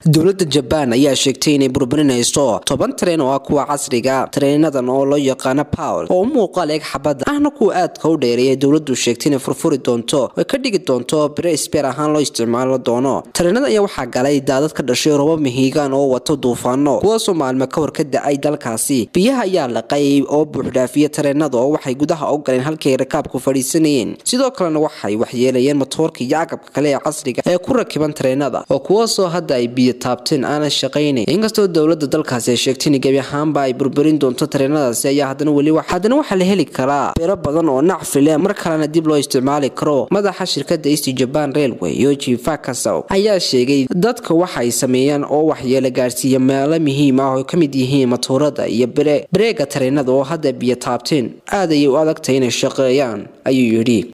dowladda jabaan ayaa sheegtay inay burburinayso toban tareen oo ah kuwa casriga tareenadan oo loo yaqaano pawl oo u muuqaal eeg xabadda ahna kuwa aadka u dheereeya dowladdu sheegtay inay furfuri doonto oy ka dhigi doonto bire sbeer ahaan loo isticmaalo doono tareenada ayaa waxaa galay daadad ka dhashay robo mihigaan oo wato duufaano kuwaasoo maalmo ka hor ka da-ay dalkaasi biyaha ayaa laqay oo buuxdhaafiya tareenada oo waxay gudaha u galeen halkii ay rakaabku fadhiisanayeen sidoo kalena waxay waxyeelayeen matoorka iyo agabka kale ee casriga ee ku rakiban tareenada oo kuwaasoo hadda ay biyo taabteen aanan shaqaynayn inkastoo dowladda dalkaasi ay sheegtay in gebi ahaanba ay burburin doonto tareenadaasi ayaa haddana weli haddana waxaa la heli karaa beero badan oo nacfile mar kalena dib loo isticmaali karo madaxa shirkadda east jaban railway yoji fakasow ayaa sheegay dadka waxay sameeyaan oo waxyeelo gaarsiiya meelo muhiim ah oo ka mid yihiin matoorada iyo bareega tareenada oo hadda biyo taabteen aad ayay u adagtahay inay shaqeeyaan ayuu yidhi